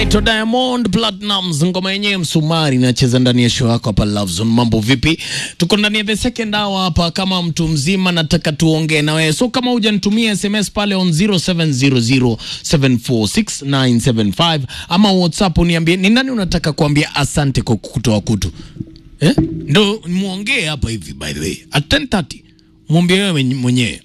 anaitwa Diamond Platnumz, ngoma yenyewe msumari inacheza ndani ya show yako hapa Love Zone. Mambo vipi? Tuko ndani ya the second hour hapa. Kama mtu mzima, nataka tuongee na wewe, so kama hujanitumia SMS pale on 0700746975 ama WhatsApp uniambie ni nani unataka kuambia asante kwa kutoa kutu eh? Ndo muongee hapa hivi, by the way at 10:30 mwambie wewe mwenyewe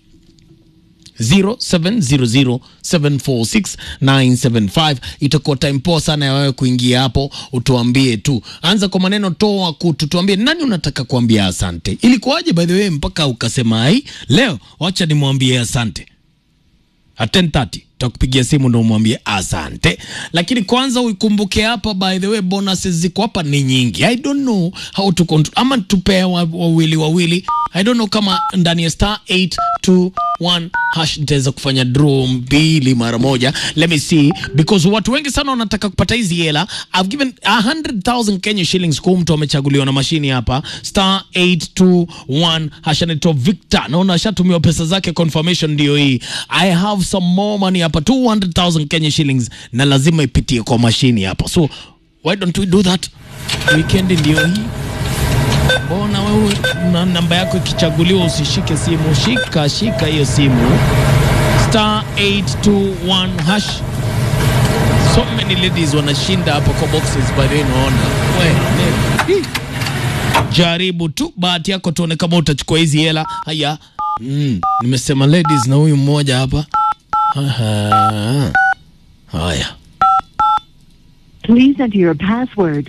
0700746975 itakuwa time poa sana ya wewe kuingia hapo, utuambie tu, anza kwa maneno toa kutu, tuambie nani unataka kuambia asante. Ilikuwaje by the way mpaka ukasema ai, leo wacha nimwambie asante at 10:30 takupigia simu ndo umwambie asante, lakini kwanza uikumbuke hapa, by the way bonuses ziko hapa ni nyingi. I don't know how to control, ama tupee wa- wawili wawili. I don't know kama ndani ya star 821 hash nitaweza kufanya draw mbili mara moja. Let me see because watu wengi sana wanataka kupata hizi hela. I've given 100,000 Kenya shillings kwa mtu amechaguliwa na mashini hapa star 821 hash anaitwa Victor. Naona ashatumiwa pesa zake, confirmation ndio hii. I have some more money hapa 200,000 Kenya shillings na lazima ipitie kwa mashini hapa, so why don't we do that? Weekend ndio hii. Mbona wewe na namba yako ikichaguliwa usishike simu? Shika shika hiyo simu star 821 hash. So many ladies wanashinda hapo kwa boxes by the way, naona we ne- Hi. jaribu tu bahati yako, tuone kama utachukua hizi hela. Haya, mm, nimesema ladies na huyu mmoja hapa. Aha. Haya, Please enter your password.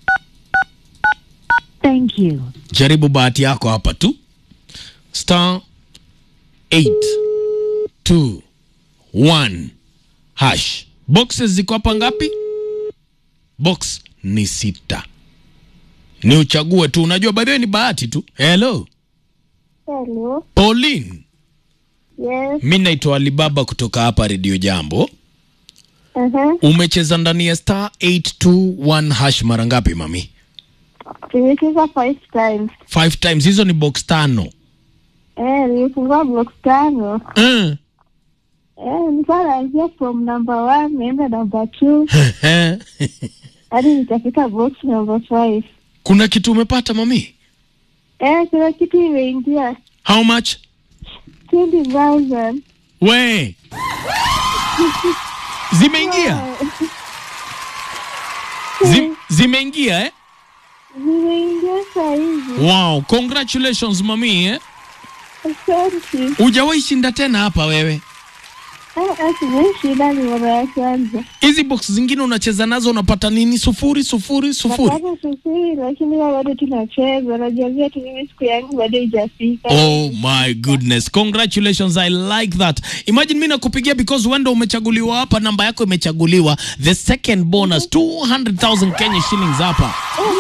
Thank you. jaribu bahati yako hapa tu star 821 hash. Boxes ziko hapa ngapi? Box ni sita, ni uchague tu. Unajua baadaye ni bahati tu. Hello Hello. Pauline, Yes. mi naitwa Alibaba kutoka hapa Radio Jambo. Uh-huh. Umecheza ndani ya star 821 hash mara ngapi mami? Nimecheza five times. Five times. Hizo ni box tano. Eh, nimefungua box tano. Mm. Eh, nilikuwa naanzia from number one naenda number two hadi nikafika box number five. Kuna kitu umepata mami? Eh, kuna kitu imeingia How much? 20,000. We zimeingia Zim, zimeingia eh? Zimeingia saa hizi. Wow, congratulations mami eh? Asante. Hujawahi shinda tena hapa wewe. Ah, ah, sijaishinda ni mara ya kwanza. Hizi box zingine unacheza nazo unapata nini? Sufuri sufuri sufuri. Napata sufuri lakini bado tunacheza. Najambia tu mimi siku yangu bado haijafika. Oh my goodness. Congratulations. I like that. Imagine mimi nakupigia because wendo umechaguliwa hapa, namba yako imechaguliwa. The second bonus 200,000 Kenya shillings hapa.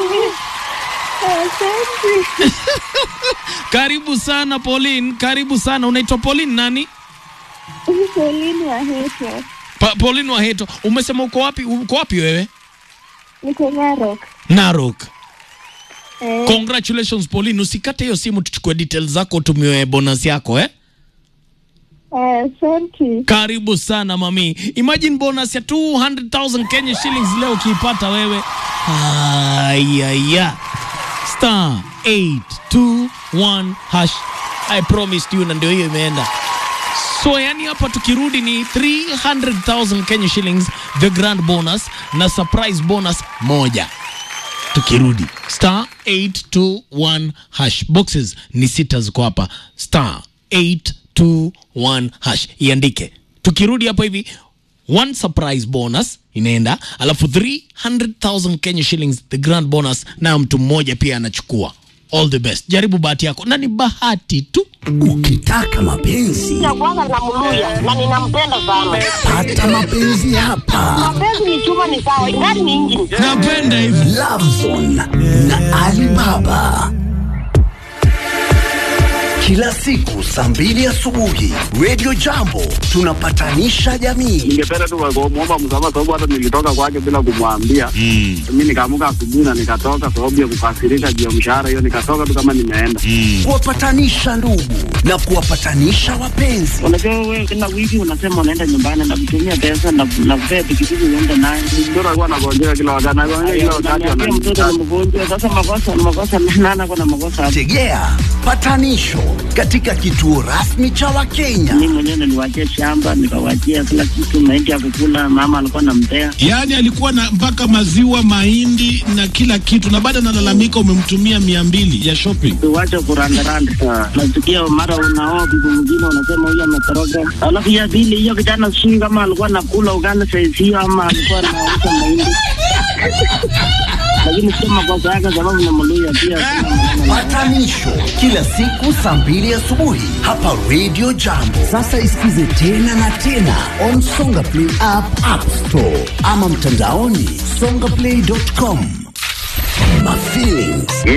Asante. Karibu sana Pauline, karibu sana. Unaitwa Pauline nani? Pauline wa Heto. Pa, Pauline Waheto. Umesema uko wapi? Uko wapi wewe? Niko Narok. Narok. Eh, Congratulations Pauline. Usikate hiyo simu tuchukue details zako tumiwe bonus yako eh? eh, Asante. Karibu sana mami. Imagine bonus ya 200,000 Kenya shillings leo ukiipata wewe. Ayaya. Star 821 hash. I promised you na ndio hiyo imeenda. So yani hapa tukirudi ni 300,000 Kenya shillings the grand bonus na surprise bonus moja. Tukirudi star 821 hash boxes ni sita ziko hapa star 821 hash iandike. Tukirudi hapa hivi one surprise bonus inaenda, alafu 300,000 Kenya shillings the grand bonus, nayo mtu mmoja pia anachukua. All the best, jaribu bahati yako, na ni bahati tu. Ukitaka mapenzi ya kwanza namluya na ninampenda sana. pata mapenzi hapa. Mapenzi ni chuma ni sawa, ingani ni injini. Napenda hivi. Love Zone na Alibaba. kila siku saa mbili asubuhi Radio Jambo tunapatanisha jamii. ningependa tu kumwomba msamaha sababu hata nilitoka kwake bila kumwambia. Mm. Mi nikaamuka asubuhi na nikatoka sababu ya kukasirika juu ya mshahara hiyo, nikatoka tu kama nimeenda. Kuwapatanisha ndugu na kuwapatanisha wapenzi. Unajua wewe kila wiki unasema unaenda nyumbani na kutumia pesa na na kupea pikipiki uende naye. Mtoto alikuwa anagonjeka kila wakati, anagonjeka kila wakati, Unaniambia mtoto ananiita. ni mgonjwa. Sasa makosa makosa nana kuna makosa hapo. Tegea patanisho katika kituo rasmi cha Wakenya. Mimi mwenyewe niliwachia shamba nikawachia kila kitu, mahindi ya kukula, mama alikuwa anampea. Yaani alikuwa na mpaka maziwa, mahindi na kila kitu, na baada analalamika umemtumia mia mbili ya shopping. Tuwache kurandaranda. Nasikia mara unaoa bibi mwingine unasema huyu ametoroka. Alafu ya pili hiyo kijana sijui kama alikuwa anakula ugali saizi hiyo ama alikuwa anauza mahindi. Lakini sio makosa yake sababu ni Mluya pia. sina maneno naye. Patanisho kila siku saa mbili asubuhi hapa Radio Jambo. Sasa isikize tena na tena on Songa Play app, App Store ama mtandaoni songaplay.com. My feelings.